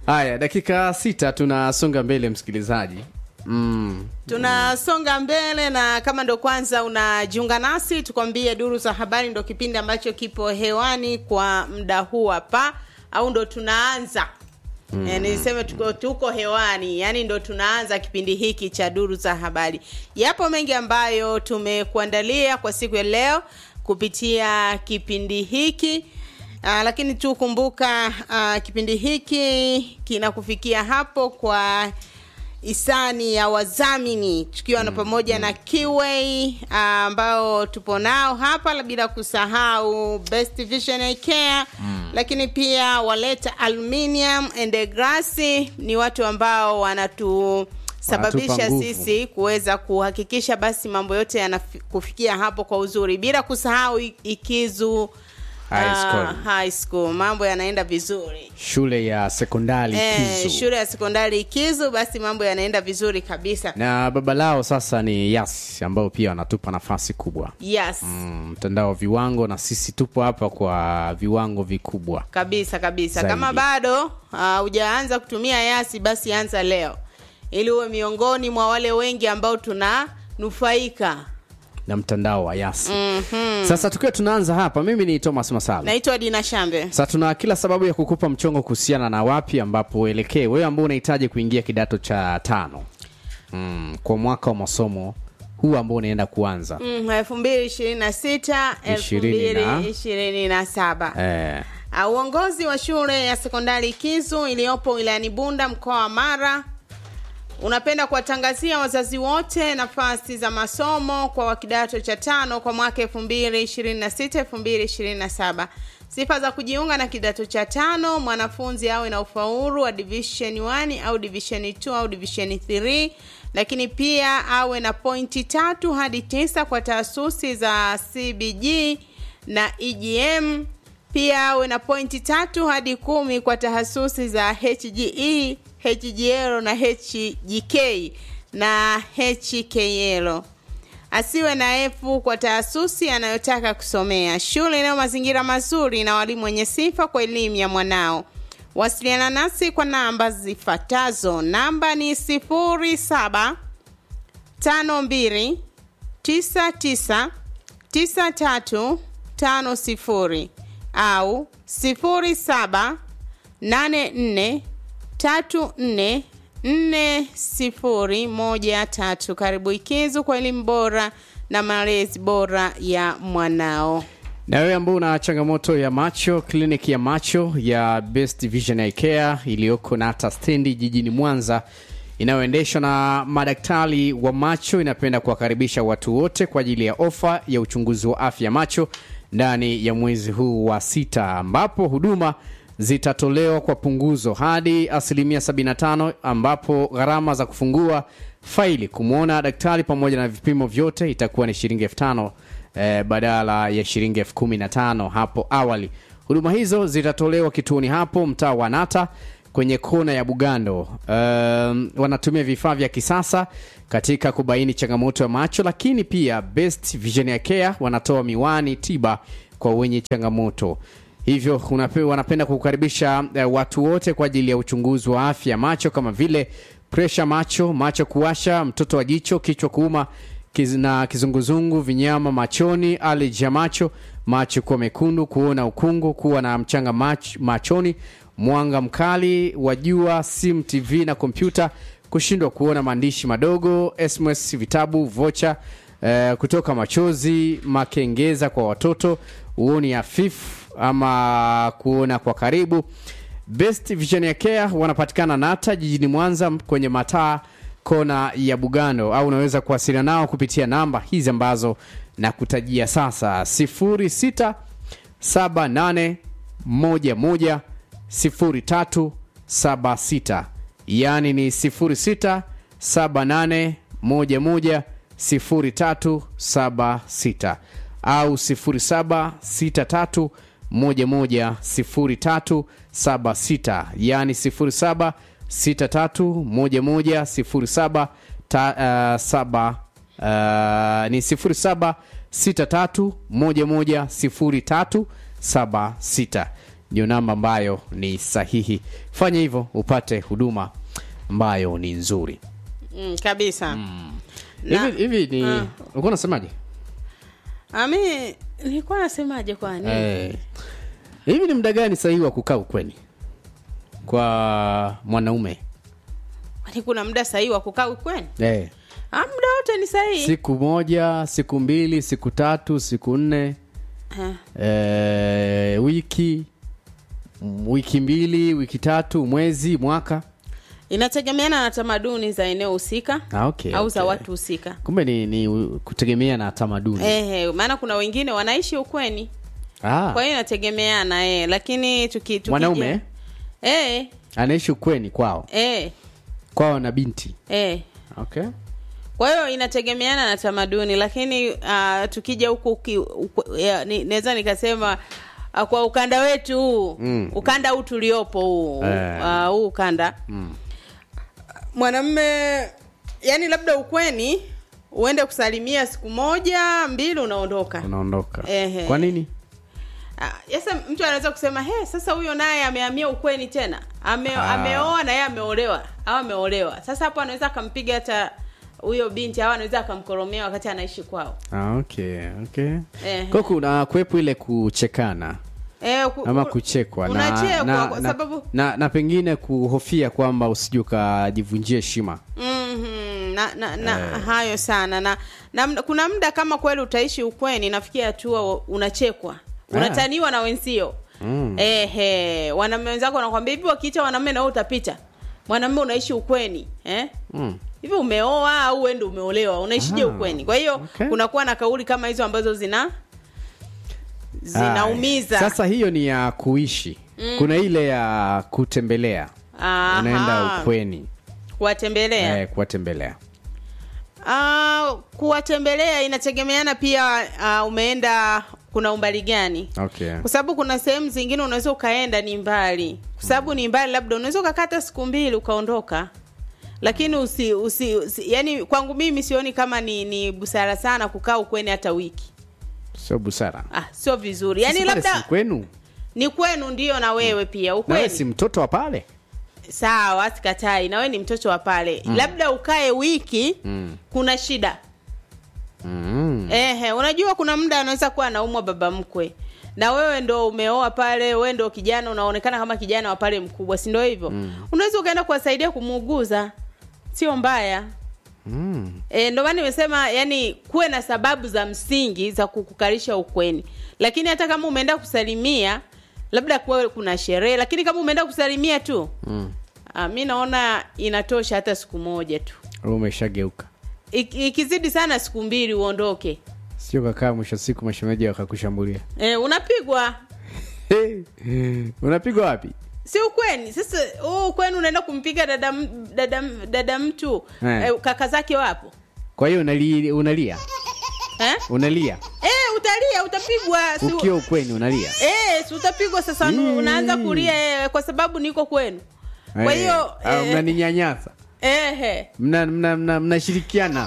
haya dakika sita tunasonga mbele msikilizaji mm. tunasonga mbele na kama ndo kwanza unajiunga nasi tukwambie duru za habari ndo kipindi ambacho kipo hewani kwa muda huu hapa au ndo tunaanza mm. e, niseme tuko, tuko hewani yani ndo tunaanza kipindi hiki cha duru za habari yapo mengi ambayo tumekuandalia kwa siku ya leo kupitia kipindi hiki Uh, lakini tu kumbuka uh, kipindi hiki kinakufikia hapo kwa hisani ya wadhamini tukiwa na pamoja na Kiway ambao tupo nao hapa, bila kusahau Best Vision Care mm. lakini pia waleta Aluminium and Glass ni watu ambao wanatu sababisha Wanatupa nguvu. sisi kuweza kuhakikisha basi mambo yote yanakufikia hapo kwa uzuri, bila kusahau I- Ikizu High school. ah, high school mambo yanaenda vizuri. shule ya sekondari Eh, Kizu. shule ya sekondari Ikizu, basi mambo yanaenda vizuri kabisa. na baba lao sasa ni yas ambao pia wanatupa nafasi kubwa Yes. Mm, mtandao wa viwango na sisi tupo hapa kwa viwango vikubwa kabisa kabisa Zaidi. kama bado hujaanza kutumia yasi basi anza leo ili uwe miongoni mwa wale wengi ambao tunanufaika na mtandao wa yas mm-hmm. sasa tukiwa tunaanza hapa mimi ni thomas masala naitwa dina shambe sasa tuna kila sababu ya kukupa mchongo kuhusiana na wapi ambapo uelekee wewe ambao unahitaji kuingia kidato cha tano mm, kwa mwaka wa masomo huu ambao unaenda kuanza Mm, elfu mbili ishirini na sita elfu Ishirini na- mbili ishirini na saba eh, Ah, uongozi wa shule ya sekondari Kizu iliyopo wilayani Bunda mkoa wa Mara unapenda kuwatangazia wazazi wote nafasi za masomo kwa wa kidato cha tano kwa mwaka 2026 2027. Sifa za kujiunga na kidato cha tano: mwanafunzi awe na ufaulu wa division 1 au division 2 au division 3, lakini pia awe na pointi tatu hadi tisa kwa taasisi za CBG na EGM pia awe na pointi tatu hadi kumi kwa tahasusi za HGE, HGL na HGK na HKL. Asiwe na efu kwa taasusi anayotaka kusomea. Shule inayo mazingira mazuri na walimu wenye sifa kwa elimu ya mwanao. Wasiliana nasi kwa namba zifuatazo. Namba ni sifuri saba tano mbili tisa tisa tisa tatu tano sifuri au sifuri saba nane nne tatu nne nne sifuri moja tatu. Karibu Ikizu kwa elimu bora na malezi bora ya mwanao. na wewe ambao una changamoto ya macho kliniki ya macho ya best vision Eye care iliyoko nata stendi jijini mwanza inayoendeshwa na madaktari wa macho inapenda kuwakaribisha watu wote kwa ajili ya ofa ya uchunguzi wa afya ya macho ndani ya mwezi huu wa sita ambapo huduma zitatolewa kwa punguzo hadi asilimia 75 ambapo gharama za kufungua faili kumwona daktari pamoja na vipimo vyote itakuwa ni shilingi elfu tano eh, badala ya shilingi elfu kumi na tano hapo awali huduma hizo zitatolewa kituoni hapo mtaa wa nata kwenye kona ya bugando um, wanatumia vifaa vya kisasa katika kubaini changamoto ya macho lakini pia best vision ya care wanatoa miwani tiba kwa wenye changamoto hivyo unape, wanapenda kukaribisha eh, watu wote kwa ajili ya uchunguzi wa afya ya macho kama vile presha macho macho kuwasha mtoto wa jicho kichwa kuuma kiz, na kizunguzungu vinyama machoni allergy ya macho macho kuwa mekundu kuona ukungu kuwa na mchanga mach, machoni mwanga mkali wa jua simu tv na kompyuta kushindwa kuona maandishi madogo sms vitabu vocha eh, kutoka machozi makengeza kwa watoto uoni hafifu ama kuona kwa karibu best vision ya care wanapatikana nata jijini mwanza kwenye mataa kona ya bugando au unaweza kuwasiliana nao kupitia namba hizi ambazo nakutajia sasa 06 78 11 0376 yaani ni 06 78 11 0376 au 0763 11 0376 yaani 07 63 11 07 ta, uh, saba uh, ni 07 63 11 0376 ndio namba ambayo ni sahihi fanya hivyo upate huduma ambayo ni nzuri mm, kabisa Na- hivi hivi ni Ah. ulikuwa unasemaje ami nilikuwa nasemaje kwani Eh, hivi ni muda gani sahihi wa kukaa ukweni kwa mwanaume kwani kuna muda sahihi wa kukaa ukweni eh. ah, muda wote ni sahihi siku moja siku mbili siku tatu siku nne Ah, eh, wiki m- wiki mbili wiki tatu mwezi mwaka inategemeana na tamaduni za eneo husika ah, okay, au za okay. watu husika kumbe ni, ni u- kutegemea na tamaduni Ehe, maana kuna wengine wanaishi ukweni ah, kwa hiyo inategemeana eh, lakini tuki, tuki mwanaume eh, anaishi ukweni kwao eh, kwao na binti eh. okay. kwa hiyo inategemeana na tamaduni lakini uh, tukija huku uki- uku- ya, ni- naweza nikasema uh, kwa ukanda wetu huu Mm. ukanda huu tuliopo huu Eh. uh, huu ukanda mm. mwanamme yani labda ukweni uende kusalimia siku moja mbili unaondoka unaondoka Ehe. kwa nini Ah, sasa mtu anaweza kusema he sasa huyo naye amehamia ukweni tena Ame, Ah. ameoa na yeye ameolewa au ameolewa sasa hapo anaweza akampiga hata huyo binti au anaweza akamkoromea wakati anaishi kwao ah, okay, okay. Ehe. kwa kuna kuwepo ile kuchekana e, ku, ama ku- kuchekwa na, unachekwa na, kwa na, sababu na, na pengine kuhofia kwamba usije ukajivunjia heshima Mhm, na, na, na hayo sana na, na mda- kuna muda kama kweli utaishi ukweni nafikia hatua unachekwa unataniwa na wenzio Mm. ehe wanaume wenzako wanakwambia hivi wakiita wanaume na wewe utapita mwanamume unaishi ukweni eh? mm. hivi umeoa au wewe ndio umeolewa unaishije Ah, ukweni kwa hiyo okay. kunakuwa na kauli kama hizo ambazo zina zinaumiza Aya. sasa hiyo ni ya kuishi kuna ile ya kutembelea Aha. unaenda ukweni kuwatembelea eh, kuwatembelea Ah, kuwatembelea inategemeana pia uh, umeenda kuna umbali gani okay. kwa sababu kuna sehemu zingine unaweza ukaenda ni mbali kwa sababu ni mbali labda unaweza ukakata siku mbili ukaondoka lakini usi, usi, usi yani kwangu mimi sioni kama ni, ni busara sana kukaa ukweni hata wiki sio busara ah, sio vizuri yani Sasa pale si labda kwenu ni kwenu ndio na wewe pia nawe ukweni si mtoto wa pale sawa sikatai na wewe ni mtoto wa pale labda ukae wiki mm. kuna shida Mm. Ehe, unajua kuna muda anaweza kuwa anaumwa baba mkwe na wewe ndo umeoa pale, wewe ndo kijana unaonekana kama kijana wa pale mkubwa, si ndio hivyo? Mm. Unaweza ukaenda kuwasaidia kumuuguza, sio mbaya. Mm. E, ndio maana nimesema yani kuwe na sababu za msingi za kukukalisha ukweni, lakini hata kama umeenda kusalimia labda kuwe kuna sherehe, lakini kama umeenda kusalimia tu Mm. ah, mi naona inatosha hata siku moja tu, Wewe umeshageuka Ik- ikizidi sana siku mbili uondoke. sio kakaa mwisho wa siku mashemeji wakakushambulia E, unapigwa hey. unapigwa wapi si ukweni sasa huu ukweni unaenda kumpiga dada m- dada m- dada mtu Eh. eh, kaka zake wapo kwa hiyo unali, unalia eh? unalia Eh, utalia utapigwa si, ukiwa ukweni unalia eh, si utapigwa sasa Mm. unaanza kulia eh, kwa sababu niko kwenu kwa Eh, hiyo ah, eh, mnaninyanyasa eh, eh. mna mna- mna- mnashirikiana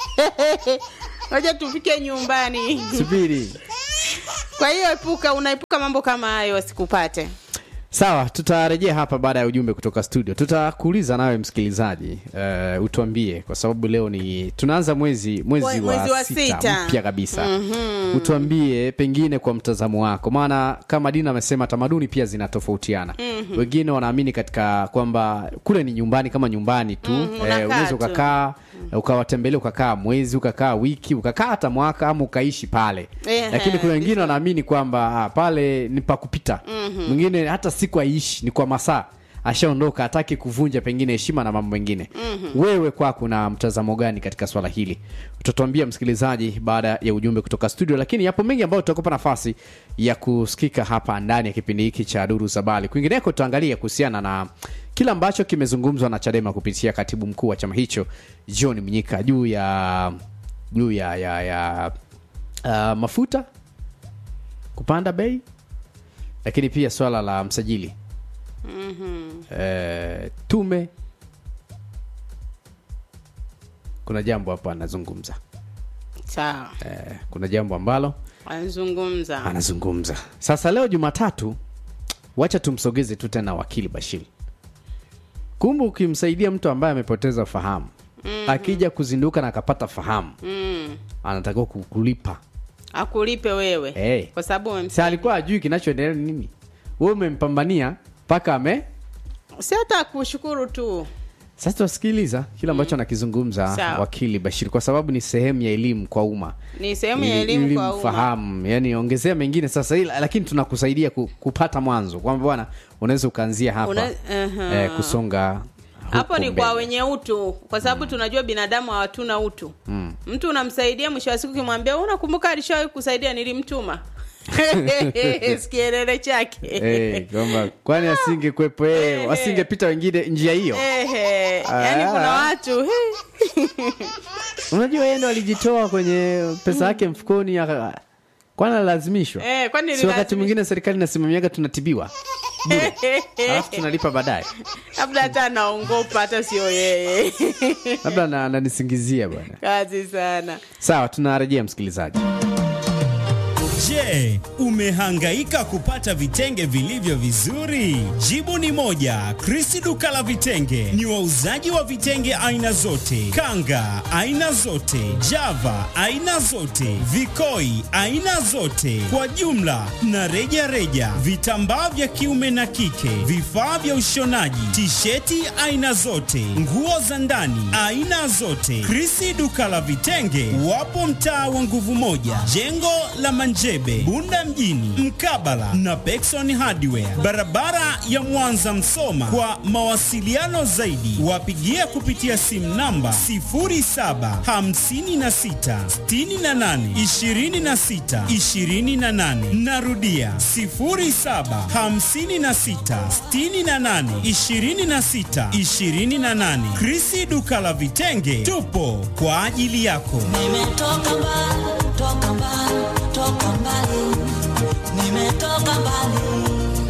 ngoja tufike nyumbani subiri kwa hiyo epuka unaepuka mambo kama hayo asikupate sawa tutarejea hapa baada ya ujumbe kutoka studio tutakuuliza nawe msikilizaji uh, utuambie kwa sababu leo ni tunaanza mwezi mwezi, Mwe- wa, mwezi wa sita, sita. mpya kabisa Mhm. utuambie pengine kwa mtazamo wako maana kama dina amesema tamaduni pia zinatofautiana mm-hmm. wengine wanaamini katika kwamba kule ni nyumbani kama nyumbani tu Mhm, unakaa eh, unaweza tu. ukakaa ukawatembelea ukakaa mwezi ukakaa wiki ukakaa hata mwaka ama ukaishi pale Ehe, lakini kuna wengine wanaamini kwamba ah, pale ni pa kupita mwingine hata siku aishi ni kwa masaa ashaondoka hataki kuvunja pengine heshima na mambo mengine mm-hmm. wewe kwako na mtazamo gani katika swala hili utatuambia msikilizaji baada ya ujumbe kutoka studio lakini yapo mengi ambayo tutakupa nafasi ya kusikika hapa ndani ya kipindi hiki cha duru za bali kwingineko tutaangalia kuhusiana na kile ambacho kimezungumzwa na chadema kupitia katibu mkuu wa chama hicho john mnyika juu ya juu ya ya, ya uh, mafuta kupanda bei lakini pia swala la msajili Mhm. eh, tume kuna jambo hapa anazungumza sawa eh, kuna jambo ambalo anazungumza anazungumza sasa leo jumatatu wacha tumsogeze tu tena wakili bashir kumbe ukimsaidia mtu ambaye amepoteza fahamu mm-hmm. akija kuzinduka na akapata fahamu mm. anatakiwa kukulipa akulipe wewe Eh. kwa sababu si umemsaidia. alikuwa ajui kinachoendelea ni nini we umempambania mpaka ame si hata kushukuru tu sasa tuwasikiliza kile ambacho anakizungumza Sawa. wakili bashir kwa sababu ni sehemu ya elimu kwa umma ni sehemu ya Ili- elimu ili kwa umma mfahamu yani ongezea mengine sasa ila, lakini tunakusaidia ku, kupata mwanzo kwamba bwana unaweza ukaanzia hapa Una- aha. eh, kusonga hapo huku ni kwa mbele. wenye utu kwa sababu tunajua binadamu hawatuna utu mm. mtu unamsaidia mwisho wa siku ukimwambia unakumbuka alishawahi kusaidia nilimtuma sikielele chake Eh, kwamba kwani asingekwepo yeye wasingepita wengine njia hiyo Ehe, yaani Ah. kuna watu he. unajua yeye ndo alijitoa kwenye pesa yake mfukoni aka- kwani alilazimishwa Eh, kwani si wakati nilazimishwa? mwingine serikali inasimamiaga tunatibiwa bure alafu tunalipa baadaye labda hata anaongopa hata sio yeye labda na- ananisingizia bwana kazi sana sawa tunarejea msikilizaji Je, umehangaika kupata vitenge vilivyo vizuri? Jibu ni moja. Krisi duka la vitenge ni wauzaji wa vitenge aina zote, kanga aina zote, java aina zote, vikoi aina zote, kwa jumla na reja reja, vitambaa vya kiume na kike, vifaa vya ushonaji, tisheti aina zote, nguo za ndani aina zote. Krisi duka la vitenge wapo mtaa wa nguvu moja, jengo la Manjebe, Bunda mjini, mkabala na Pekson Hardware, barabara ya Mwanza Msoma. Kwa mawasiliano zaidi, wapigie kupitia simu namba 0756682628. Narudia 0756682628. Krisi duka la vitenge, tupo kwa ajili yako. Nimetoka mbali, toka mbali, toka mbali. Nimetoka mbali.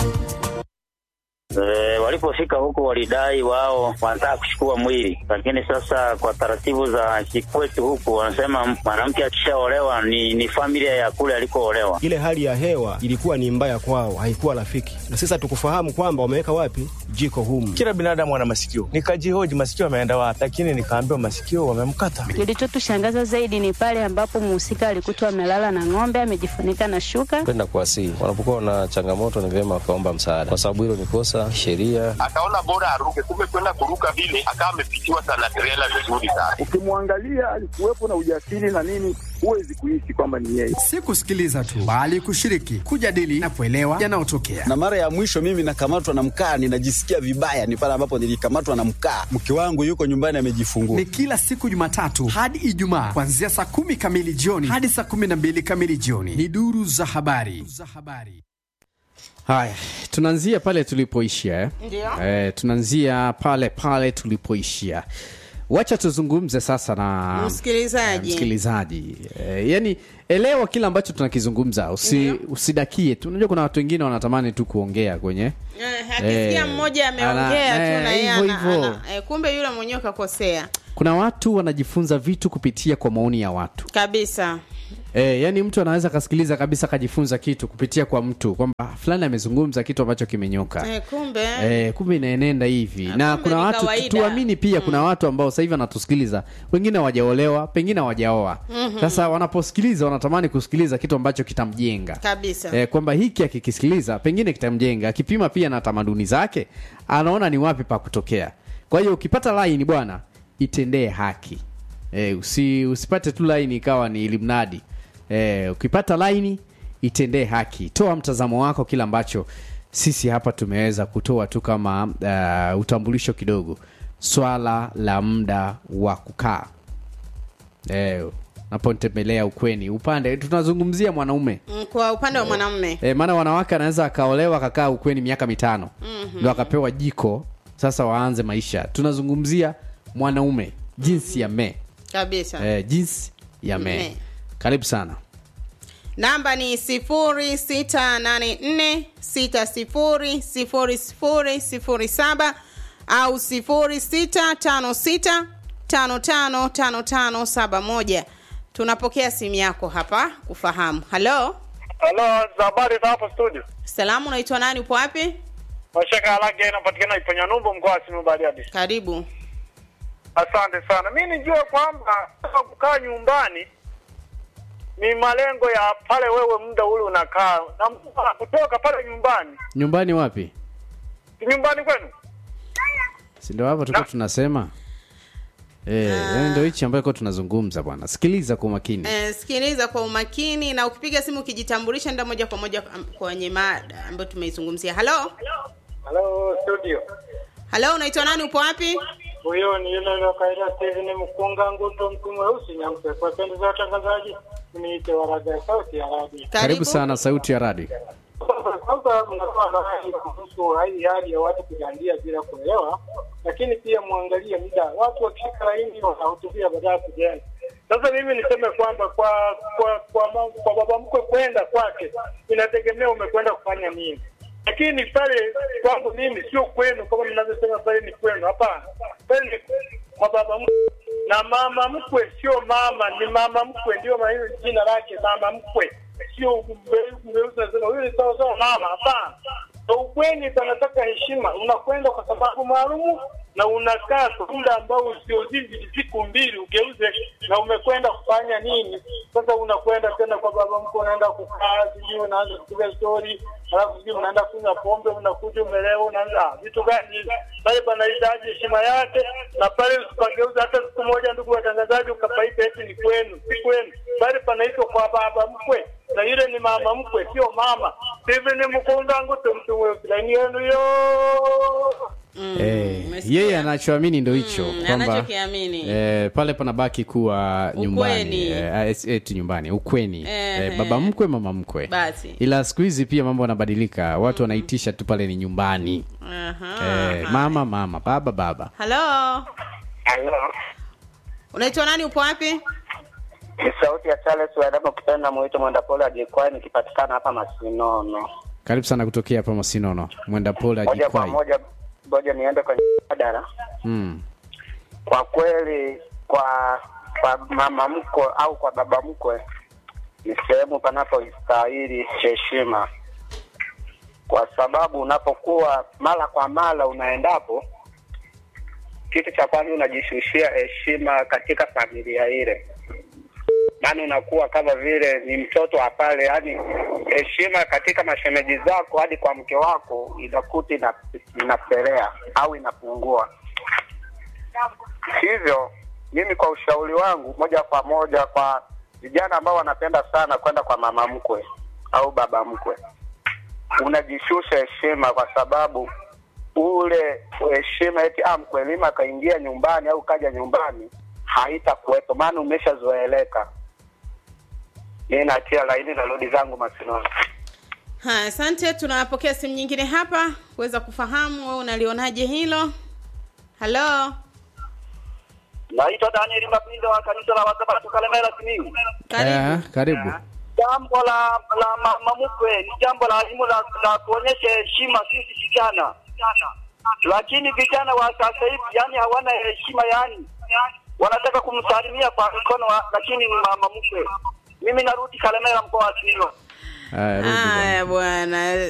E, walipofika huko walidai wao wanataka kuchukua mwili, lakini sasa kwa taratibu za kikwetu huku wanasema mwanamke akishaolewa ni, ni familia ya kule alikoolewa. ile hali ya hewa ilikuwa ni mbaya kwao, haikuwa rafiki, na sisi hatukufahamu kwamba wameweka wapi jiko humu. Kila binadamu ana masikio. Nikajihoji masikio ameenda wapi, lakini nikaambiwa masikio wamemkata. Kilichotushangaza zaidi ni pale ambapo mhusika alikutwa amelala na ng'ombe amejifunika na shuka. kwenda kuwasihi. Wanapokuwa na changamoto, ni vyema wakaomba msaada, kwa sababu hilo ni kosa sheria. akaona bora aruke, kumbe kwenda kuruka vile akawa amepitiwa sana trela vizuri sana. ukimwangalia alikuwepo na ujasiri na nini, huwezi kuishi kwamba ni yeye. si kusikiliza tu bali kushiriki kujadili na kuelewa yanayotokea na mara ya mwisho mimi nakamatwa na mkaa ninajisikia vibaya ni pale ambapo nilikamatwa na mkaa mke wangu yuko nyumbani amejifungua ni kila siku jumatatu hadi ijumaa kuanzia saa kumi kamili jioni hadi saa kumi na mbili kamili jioni ni duru za habari za habari haya tunaanzia pale tulipoishia eh? Ndio. eh, tunaanzia pale pale tulipoishia wacha tuzungumze sasa na Msikilizaji. eh, msikilizaji eh, yani elewa kile ambacho tunakizungumza usi, usidakie tu unajua kuna watu wengine wanatamani tu kuongea kwenye Eh, akisikia Eh, mmoja ana- ameongea eh, tu na yeye hivyo ana- hivyo. ana- eh, kumbe yule mwenyewe kakosea kuna watu wanajifunza vitu kupitia kwa maoni ya watu kabisa E, yani mtu anaweza akasikiliza kabisa akajifunza kitu kupitia kwa mtu kwamba fulani amezungumza kitu ambacho kimenyoka eh, kumbe e, kumbe inaenenda hivi na kumbe kuna ni watu kawaida. tuamini pia kuna watu ambao sasa hivi wanatusikiliza wengine hawajaolewa pengine hawajaoa Mhm. sasa wanaposikiliza wanatamani kusikiliza kitu ambacho kitamjenga kabisa e, kwamba hiki akikisikiliza pengine kitamjenga akipima pia na tamaduni zake anaona ni wapi pa kutokea kwa hiyo ukipata laini bwana itendee haki e, usi, usipate tu laini ikawa ni ilimnadi e, ukipata laini itendee haki toa mtazamo wako kile ambacho sisi hapa tumeweza kutoa tu kama uh, utambulisho kidogo swala la muda wa kukaa e, napotembelea ukweni upande tunazungumzia mwanaume Mm, kwa upande wa mwanamume e, maana wanawake anaweza akaolewa akakaa ukweni miaka mitano Mhm. ndo akapewa jiko sasa waanze maisha tunazungumzia mwanaume jinsi ya me kabisa e, jinsi ya me Me. karibu sana namba ni 0684600007 au 0656555571 tunapokea simu yako hapa kufahamu halo Halo, za habari za hapo studio. Salamu, unaitwa nani? Upo wapi? Mashaka Alage inapatikana Iponya Numbu mkoa wa Simiyu Bariadi. Karibu. Asante sana. Mimi nijue kwamba kukaa nyumbani ni malengo ya pale wewe muda ule unakaa na mtu kutoka pale nyumbani. nyumbani wapi Si nyumbani kwenu? si ndio hapa tulikuwa tunasema Eh, yani ndio hichi ambayo tunazungumza bwana sikiliza kwa makini Eh, sikiliza kwa umakini na ukipiga simu ukijitambulisha nda moja kwa moja am- kwenye mada ambayo tumeizungumzia. Halo, Halo studio. halo, unaitwa nani? Upo wapi? Huyo ni yule wa kaida Steven Mkunga Nguto mtu mweusi nyampe. Kwa pendo za watangazaji niite waraga ya sauti ya radio. karibu sana sauti ya radi Kwanza mnakuwa na hali kuhusu hii hali ya watu kujandia bila kuelewa, lakini pia muangalie muda. Watu wakishika laini wanahutubia baada ya kujenga. Sasa mimi niseme kwamba kwa kwa kwa, ma, kwa baba mkwe kwenda kwake inategemea umekwenda kufanya nini, lakini pale kwangu mimi sio kwenu kama mnavyosema pale ni kwenu. Hapana, pale ni kwa baba mkwe na mama mkwe, sio mama, ni mama mkwe, ndio maana hilo jina lake mama mkwe sio mweusi nasema huyu ni sawa sawa mama. Hapana, na ukweni panataka heshima. Unakwenda kwa sababu maalumu na unakaa kwa muda ambao usiozidi siku mbili, ugeuze na umekwenda kufanya nini? Sasa unakwenda tena kwa baba mkwe, unaenda kukaa, sijui unaanza kupiga stori, alafu sijui unaenda kunywa pombe, unakuja umelewa, unaanza ah, vitu gani hivi? Pale panahitaji heshima yake, na pale usipageuza hata siku moja, ndugu watangazaji, ukapaita eti ni kwenu, si kwenu, pale panaitwa kwa baba mkwe na yule ni mama mkwe, sio mama. Hivi ni mkunga ngutu mtu mweusi, laini yenu yo eh, yeye anachoamini ndo hicho kwamba anachokiamini. eh, pale panabaki kuwa nyumbani eh, es- eti nyumbani ukweni Ehe. eh, baba mkwe mama mkwe Basi. ila siku hizi pia mambo yanabadilika watu wanaitisha tu pale ni nyumbani Aha. eh, mama mama baba baba Halo, Halo, unaitwa nani? Upo wapi? ni sauti ya Charles Wadama kupenda mwito mwenda pole ajikwai nikipatikana hapa Masinono. karibu sana kutokea hapa masinono mwenda pole Moja kwa ajikwai moja, ngoja niende kwenye mjadala. mm. Kwa kweli, kwa kwa mama mkwe au kwa baba mkwe ni sehemu panapostahili heshima, kwa sababu unapokuwa mara kwa mara unaendapo, kitu cha kwanza unajishushia heshima katika familia ile maana unakuwa kama vile ni mtoto wa pale, yani heshima katika mashemeji zako hadi kwa mke wako inakuta ina- inapelea au inapungua. Hivyo mimi kwa ushauri wangu moja kwa moja kwa vijana ambao wanapenda sana kwenda kwa mama mkwe au baba mkwe, unajishusha heshima kwa sababu ule heshima eti ah, mkwelima akaingia nyumbani au kaja nyumbani haitakuwepo, maana umeshazoeleka. Mimi natia laini na rudi zangu Masinono. Haya, asante. Tunapokea simu nyingine hapa kuweza kufahamu wewe unalionaje hilo. Halo, Naitwa Daniel Mapindo wa kanisa la Wasabato Kalemera Simiyu. eh, karibu Jambo la la mama mkwe ni jambo la muhimu la, la kuonyesha heshima sisi vijana, lakini vijana wa sasa hivi yani hawana heshima, yani wanataka kumsalimia kwa mkono, wa- lakini ni mama mkwe. Mimi narudi Kalemera mkoa wa Simiyu. Haya, rudi bwana. haya bwana,